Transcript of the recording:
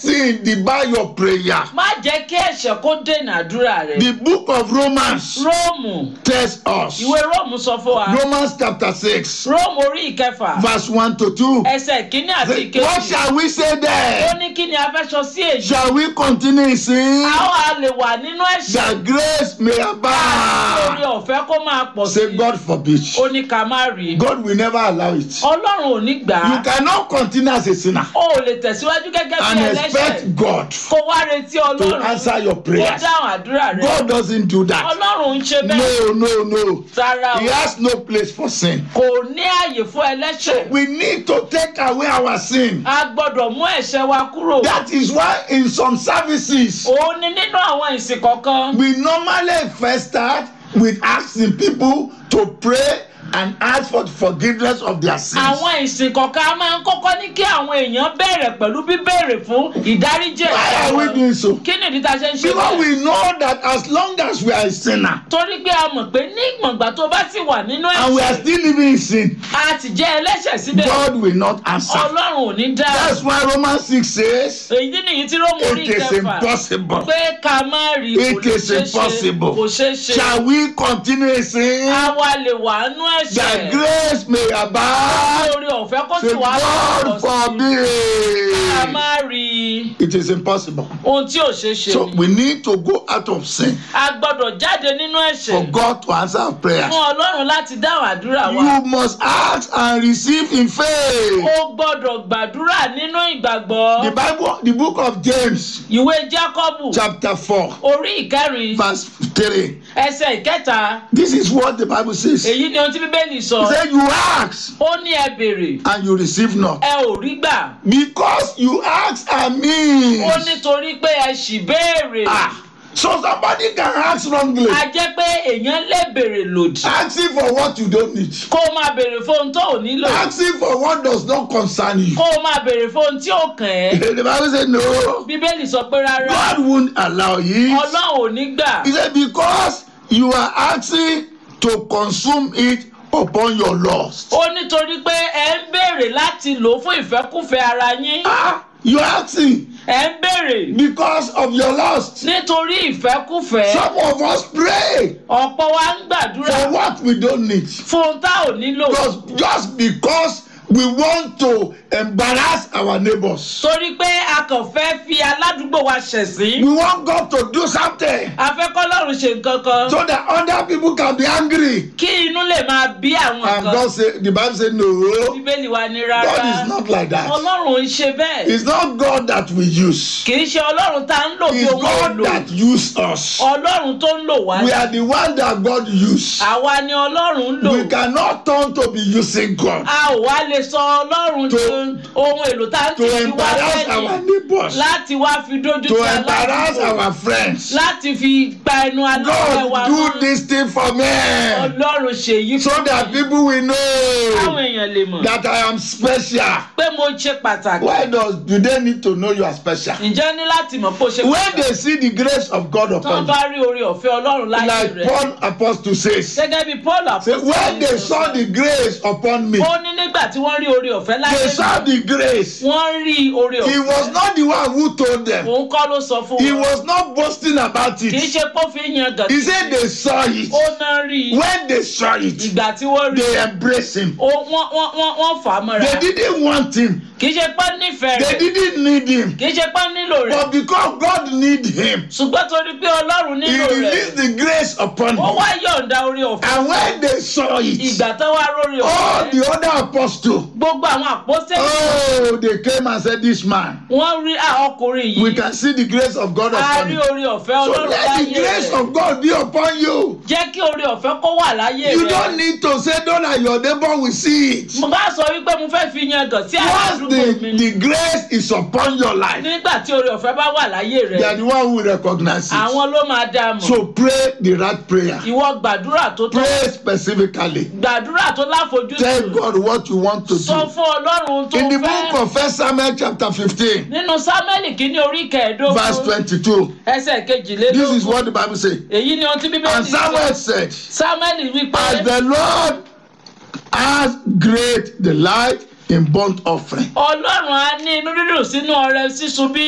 sin debar your prayer. má jẹ́ kí ẹ̀ṣẹ̀ kó dènà àdúrà rẹ̀. The book of Romans róòmù tells us. ìwé róòmù sọ fún wa Romans chapter 6, róòmù orí ìkẹfà verse 1 to 2. ẹsẹ̀ kínní àti Say, What ìkejì shall we say ó there? ní kí ni a fẹ́ sọ sí èyí. Shall we continue in sin a ó lè wà nínú ẹ̀ṣẹ̀ that grace may orí abound? ọ̀fẹ́ kó máa pọ̀ sí Say, God forbid. ó ní ká má rí i. God will never allow it. ọlọ́run ò ní gbà You á cannot continue as a sinner ó ò lè tẹ̀síwájú gẹ́gẹ́ bí and ẹlẹ́ṣẹ̀ expect God kó wá retí to ọlọ́run answer your kó prayers. dáhùn àdúrà rẹ̀ God doesn't do that. ọlọ́run ń ṣe bẹ́ẹ̀ No, no, no. rárá He o has no place for sin. kò ní ààyè fún ẹlẹ́ṣẹ̀ We need to take away our sin. a gbọ́dọ̀ mú ẹ̀ṣẹ̀ wa kúrò That is why in some services òun ni nínú àwọn ìsìn kọ̀ọ̀kan we normally first start with asking people to pray and ask for forgiveness of their sins. àwọn ìsìn kọ̀ọ̀kan a máa ń kọ́kọ́ ní kí àwọn èèyàn bẹ̀rẹ̀ pẹ̀lú bíbèrè fún ìdáríjì Why are we ẹ̀ṣẹ̀ wọn. doing so? kí ni ìdí tá a ṣe ń ṣe Because bẹ́ẹ̀ we know that as long as we are a sinner torí pé a mọ̀ pé ní ìgbọ̀ngbà tó bá sì wà nínú and we are ẹ̀ṣẹ̀ still living in sin, a ti jẹ́ ẹlẹ́ṣẹ̀ síbẹ̀ God will not answer. ọlọ́run ò ní dá That's why Romans 6 says èyí nìyí tí rómù orí it is kẹfà impossible. pé ká má rí kò It lè is ṣeé ṣe impossible. kò ṣeé ṣe Shall we continue in sin àwa lè wà nú that ẹ̀ṣẹ̀ grace may abound? lórí ọ̀fẹ́ kó sì Say, wá God pọ̀ sí ká forbid. má rí It is impossible. ohun tí ò ṣeé ṣe So ni we need to go out of sin a gbọ́dọ̀ jáde nínú for ẹ̀ṣẹ̀ God to answer our prayer. fún ọlọ́run láti dáhùn àdúrà wa You must ask and receive in faith. ó gbọ́dọ̀ gbàdúrà nínú ìgbàgbọ́ The Bible, the book of James, ìwé jákọ́bù chapter 4, orí ìkẹrin verse 3. ẹsẹ̀ ìkẹta This is what the Bible says. He èyí ni ohun tí bíbélì sọ said, You ask ó ní ẹ béèrè and you receive not. ẹ ò rí gbà Because you ask and mean. ó nítorí pé ẹ ṣì béèrè Ah, so somebody can ask wrongly. a jẹ́ pé èèyàn lè béèrè lòdì Asking for what you don't need. kó o máa béèrè fóun tó ò nílò Asking for what does not concern you. kó o máa béèrè fóun tí ò kàn ẹ́ The Bible said, No, bíbélì sọ pé rárá God won't allow it. ọlọ́run ò ní gbà He said, Because you are asking to consume it upon your lust. ó nítorí pé ẹ ń béèrè láti lò ó fún ìfẹ́kùfẹ́ ara yín Ah, you are asking ẹ ń béèrè because of your lust. nítorí ìfẹ́kùfẹ́ Some of us pray ọ̀pọ̀ wa ń gbàdúrà for what we don't need. fún ohun tá ò nílò Just, just because we want to embarrass our neighbors. torí pé a kàn fẹ́ fi aládùúgbò wa ṣẹ̀sín We want God to do something a fẹ́ kọ́lọ́run ṣe nǹkan kan so that other people can be angry. kí inú lè máa bí àwọn And kan God said, the Bible said, no, bíbélì wa ní God rárá is not like that. ọlọ́run ń ṣe bẹ́ẹ̀ It's not God that we use. kì í ṣe ọlọ́run tá ń lò bí It's ohun God èlò that use us. ọlọ́run tó ń lò wá We are the one that God use. àwa ni ọlọ́run ń lò We cannot turn to be using God a ò wá lè sọ ọlọ́run To- tó ohun èlò tá ń to tì sí wá embarrass our lẹ́yìn neighbors, láti wá fi dójú to ti embarrass aládùúgbò our friends. láti fi gba ẹnu aláwẹ̀ wa God do mọ́ this thing for me ọlọ́run ṣèyí so fún that mi people will káwọn know èèyàn lè mọ̀ that I am special. pé mo ṣe pàtàkì Why does do they need to know you are special? ǹjẹ́ ní láti mọ̀ pé o ṣe When pàtàkì they see the grace of God tán upon bá rí orí ọ̀fẹ́ ọlọ́run you, láyé like rẹ̀ Paul apostle says, gẹ́gẹ́ bí paul say, when they saw the grace upon me, ó ní nígbà tí wọ́n rí orí ọ̀fẹ́ láyé they saw rẹ̀ the grace. wọ́n rí orí He ọ̀fẹ́ was not the one who told them. òun kọ́ ló sọ fún He wọn was not boasting about kì í it. ṣe pé ó fi ń yan gàdí He said they saw it. ó náà rí i When they saw it, ìgbà tí wọ́n rí they i embraced him. ó wọ́n wọ́n wọ́n wọ́n fà á mọ́ra They didn't want him. kì í ṣe pé nífẹ̀ẹ́ They rẹ̀ didn't need him. kì í ṣe pé nílò rẹ̀ But because God need him, ṣùgbọ́n torí pé ọlọ́run he nílò rẹ̀ released the grace upon ó him. wá yọ̀ǹda orí ọ̀fẹ́ And when they saw it, ìgbà tó wá rórí all ọ̀fẹ́ the other apostles, gbogbo àwọn àpọ́sẹ̀lì oh, they came and said, This man, wọ́n rí à, ọkùnrin we yìí can see the grace of God a upon rí him. orí ọ̀fẹ́ So ọlọ́run let the láyé grace rẹ̀ of God be upon you. jẹ́ kí orí ọ̀fẹ́ kó wà láyé You rẹ̀ don't need to say, Don't let your neighbor will see it. mo bá sọ wípé mo fẹ́ fi yan gàn sí Once àdúgbò mi the, the grace is upon your life, nígbà tí orí ọ̀fẹ́ bá wà láyé they are rẹ̀ the one who will recognize it. àwọn ló máa dá a mọ̀ So pray the right prayer. ìwọ gbàdúrà tó tọ́ Pray specifically. gbàdúrà tó láfojúsùn Tell God what you want to sọ do. fún ọlọ́run tó In the fẹ́ book of First Samuel chapter 15, nínú sámẹ́lì kìíní orí verse kẹẹ̀ẹ́dógún 22, ẹsẹ̀ this is kejìlélógún what the Bible says. èyí ni ohun tí bíbélì And sọ Samuel said, sámẹ́lì wípé As the Lord has great delight in burnt offering. ọlọ́run á ní inú dídùn sínú ọrẹ sísun bí